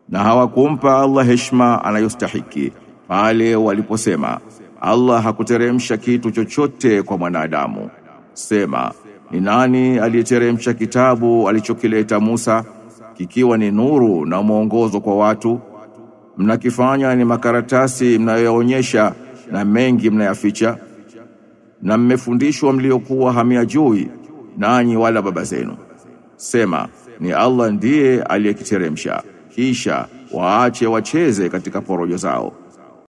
na hawakumpa Allah heshima anayostahiki pale waliposema Allah hakuteremsha kitu chochote kwa mwanadamu. Sema, ni nani aliyeteremsha kitabu alichokileta Musa kikiwa ni nuru na mwongozo kwa watu? Mnakifanya ni makaratasi mnayoonyesha na mengi mnayaficha, na mmefundishwa mliokuwa hamyajui nanyi wala baba zenu. Sema, ni Allah ndiye aliyekiteremsha, kisha waache wacheze katika porojo zao.